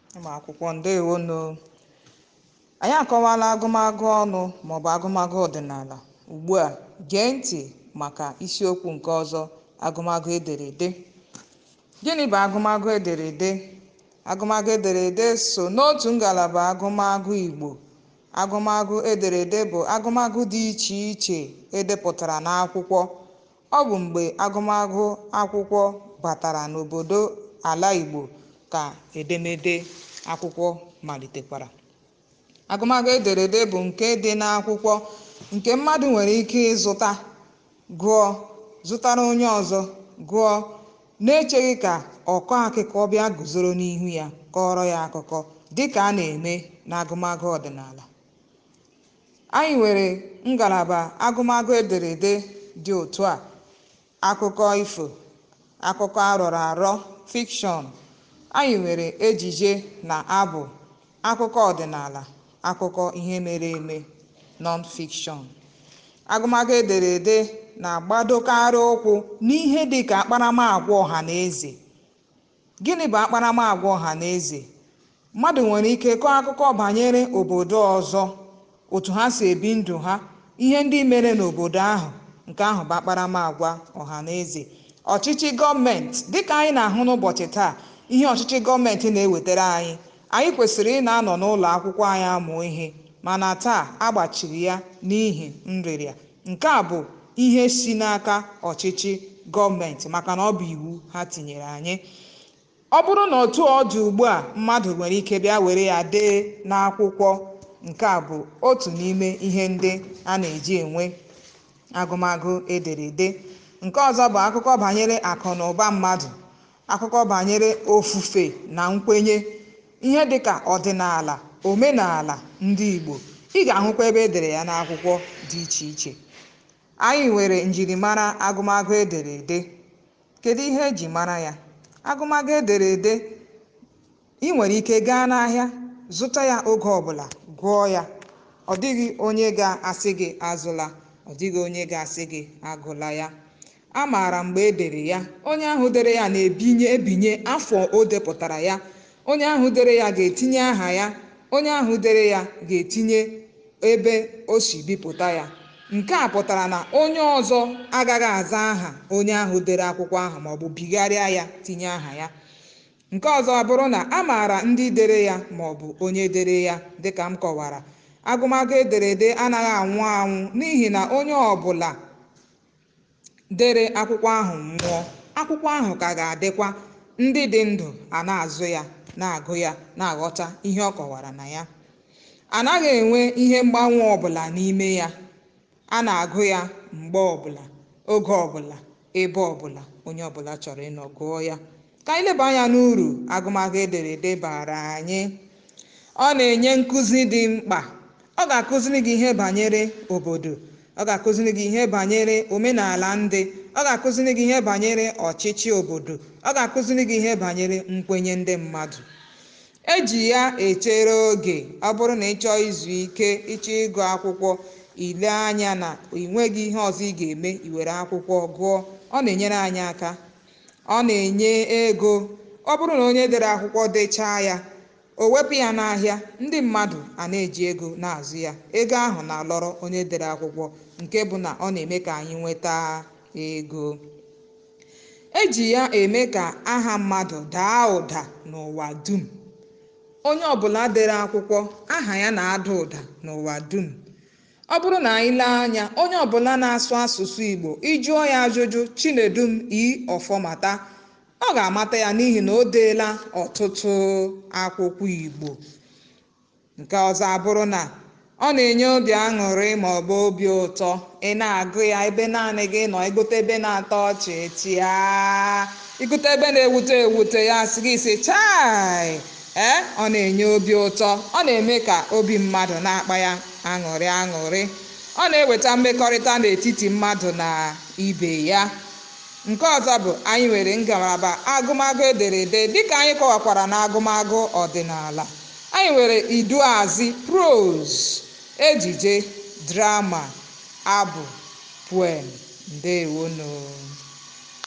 ụmụ akwụkwọ ndewonu anyị akọwala agụmagụ ọnụ maọbụ agụmagụ ọdịnala ugbu a gee ntị maka isiokwu nke ọzọ agụmagụ ederede gịnị bụ agụmagụ ederede agụmagụ ederede so n'otu ngalaba agụmagụ igbo agụmagụ ederede bụ agụmagụ dị iche iche edepụtara n'akwụkwọ ọ bụ mgbe agụmagụ akwụkwọ batara n'obodo ala igbo ka edemede akwụkwọ malitekwara agụmagụ ederede bụ nke dị n'akwụkwọ nke mmadụ nwere ike ịzụta gụọ zụtara onye ọzọ gụọ na-echeghị ka ọkọ akụkọ bịa guzoro n'ihu ya kọrọ ya akụkọ dịka a na-eme n'agụmagụ ọdịnala anyị nwere ngalaba agụmagụ ederede dị otu a akụkọ ifo akụkọ arọrọ arọ fikshọn anyị nwere ejije na abụ akụkọ ọdịnala akụkọ ihe mere eme nọn fikshọn agụmagụ ederede na-agbadokarị ụkwụ n'ihe dị ka akparamagwa ọha na eze gịnị bụ akparamagwa ọha na eze mmadụ nwere ike kọọ akụkọ banyere obodo ọzọ otu ha si ebi ndụ ha ihe ndị mere n'obodo ahụ nke ahụ bụ akparamagwa ọha na eze ọchịchị gọọmenti dịka anyị na-ahụ n'ụbọchị taa ihe ọchịchị gọọmenti na-ewetara anyị anyị kwesịrị ị na-anọ n'ụlọ akwụkwọ anyị amụ ihe mana taa agbachiri ya n'ihi nrịrịa nke a bụ ihe si n'aka ọchịchị gọọmenti maka na ọ bụ iwu ha tinyere anyị ọ bụrụ na otu ọ dị ugbu a mmadụ nwere ike bịa were ya dee n'akwụkwọ nke a bụ otu n'ime ihe ndị a na-eji enwe agụmagụ ederede nke ọzọ bụ akụkọ banyere akụ na ụba mmadụ akụkọ banyere ofufe na nkwenye ihe dịka ọdịnala omenala ndị igbo ị ga-ahụkwa ebe edere ya n'akwụkwọ dị iche iche anyị nwere njirimara agụmagụ ederede kedu ihe eji mara ya agụmagụ ederede ị nwere ike gaa n'ahịa zụta ya oge ọbụla gụọ ya ọ dịghị onye ga-asị gị azụla ọ dịghị onye ga-asị gị agụla ya a maara mgbe e dere ya onye ahụ dere ya na-ebinye ebinye afọ o depụtara ya onye ahụ dere ya ga-etinye aha ya onye ahụ dere ya ga-etinye ebe o si bipụta ya nke a pụtara na onye ọzọ agaghị aza aha onye ahụ dere akwụkwọ ahụ maọbụ bigharịa ya tinye aha ya nke ọzọ bụrụ na a maara ndị dere ya maọbụ onye dere ya dịka m kọwara agụmagụ ederede anaghị anwụ anwụ n'ihi na onye ọbụla dere akwụkwọ ahụ nwụọ akwụkwọ ahụ ka ga-adịkwa ndị dị ndụ a na-azụ ya na-agụ ya na-aghọta ihe ọ kọwara na ya anaghị enwe ihe mgbanwe ọbụla n'ime ya a na-agụ ya mgbe ọbụla oge ọbụla ebe ọbụla onye ọbụla chọrọ ịnọ gụọ ya ka anyị leba anya n'uru agụmagụ ederede bara anyị ọ na-enye nkụzi dị mkpa ọ ga-akụziri gị ihe banyere obodo ọ ga-akụziri gị ihe banyere omenala ndị ọ ga-akụziri gị ihe banyere ọchịchị obodo ọ ga-akụziri gị ihe banyere nkwenye ndị mmadụ eji ya echere oge ọ bụrụ na ị chọọ izu ike ịchọ ịgụ akwụkwọ ile anya na ị nweghị ihe ọzọ ị ga-eme iwere akwụkwọ gụọ ọ na-enyere anyị aka ọ na-enye ego ọ bụrụ na onye dere akwụkwọ dechaa ya o wepụ ya n'ahịa ndị mmadụ a na-eji ego na-azụ ya ego ahụ na-alọrọ onye dere akwụkwọ nke bụ na ọ na-eme ka anyị nweta ego eji ya eme ka aha mmadụ daa ụda n'ụwa dum onye ọbụla dere akwụkwọ aha ya na-ada ụda n'ụwa dum ọ bụrụ na anyị lee anya onye ọbụla na-asụ asụsụ igbo ịjụọ ya ajụjụ chinedum i ọfọmata ọ ga-amata ya n'ihi na o deela ọtụtụ akwụkwọ igbo nke ọzọ abụrụ na ọ na-enye obi aṅụrị ma ọ bụ obi ụtọ ị na-agụ ya ebe naanị gị nọ igote ebe na-atọ ọchị tịa igote ebe na-ewute ewute ya sị gị sị chai ee ọ na-enye obi ụtọ ọ na-eme ka obi mmadụ na-akpa ya aṅụrị aṅụrị ọ na-eweta mmekọrịta n'etiti mmadụ na ibe ya nke ọzọ bụ anyị nwere ngalaba agụmagụ ederede dịka anyị kọwakwara na agụmagụ ọdịnala anyị nwere iduazị prose ejije drama abụ poem ndewonu